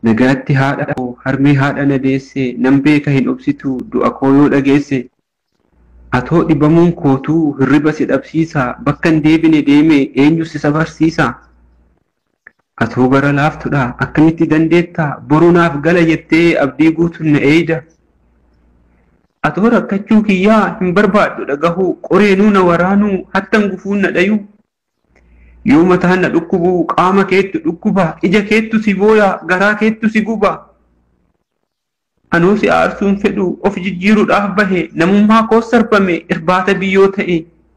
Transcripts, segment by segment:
nagaatti haadha koo harmee haadha na deesse nan beeka hin obsitu du'a koo yoo dhageesse atoo dhibamuun kootuu hirriba si dhabsiisa bakka hin deebine deeme eenyu si sabarsiisa atoo bara laaftudha akkamitti dandeetta borunaaf gala jettee abdii guutuun na eeyda atoo rakkachuu kiyyaa hin barbaaddu dhagahuu qoreenuu na waraanuu hattan gufuun na dhayuu yoo mataan na dhukkubuu qaama keettu dhukkuba ija keettu si booya garaa keettu si guba anuu si aarsuun fedhu of jijjiiruudhaaf bahe namummaa koo sarbame irbaata biyyoo ta'e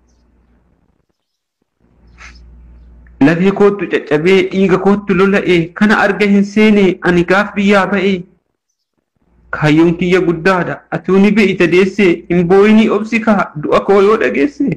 lafee koottu caccabee dhiiga koottu lola'e kana arga hin seene ani gaaf biyyaa ba'e kaayyoon kiyya guddaadha atuu ni be'ita deesse hin booyinii obsi kaa du'a koo yoo dhageesse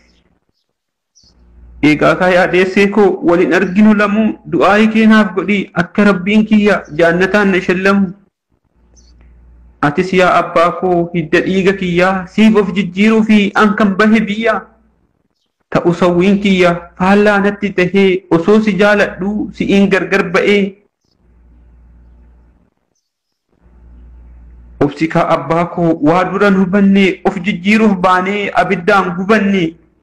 eegaa kaayaa deessee koo walin arginu lamuu du'aayi keenaaf godhi akka rabbiin kiyya jaannataan na shallamu atis yaa abbaa koo hidda dhiiga kiyyaa siif of jijjiiruu fi an kan bahe biyya ta'u sawwiin kiyya faallaa natti tahee osoo si jaaladhu si'iin gargar ba'ee obsikaa abbaa koo waa duran hubanne of jijjiiruuf baanee abiddaan gubanne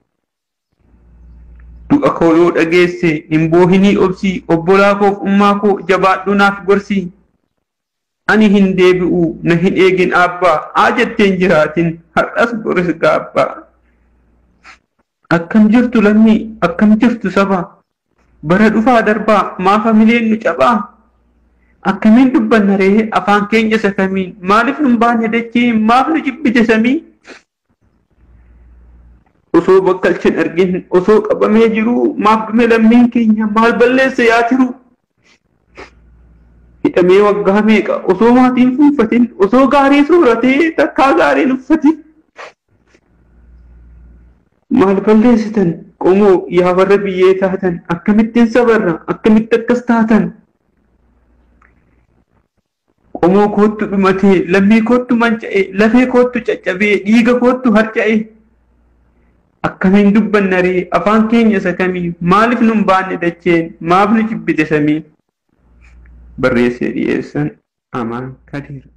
du'a koo yoo dhageesse hin boohinii obsi obbolaa koof ummaa koo jabaadhu naaf gorsi ani hin deebi'u na hin eegin abbaa aa jetteen jiraatin har'as boris gaabbaa akkam jirtu lammii akkam jirtu saba bara dhufaa darbaa maa familiin nu cabaa akkamiin dubbanna ree afaan keenya sakamiin maaliif nun baane dachee maaf nu jibbite samii osoo bakkalchin argin osoo qabamee jiru maaf dhume lammiin keenya maal balleessa yaa tiru hidhamee waggaa meeqa osoo maatiin fuunfatin osoo gaarii sooratee takkaa gaariin uffatin maal balleessitan qomoo yaa warra biyyee taatan akkamittiin sabarra akkamitti akkas taatan qomoo koottu dhumatee lammii koottu manca'e lafee koottu caccabee dhiiga koottu harca'e akkamiin dubbanna ree afaan keenya isa kamii maaliif nun baanne dacheen maaf nu jibbite samii barreessee dhiyeessan amaan kadiir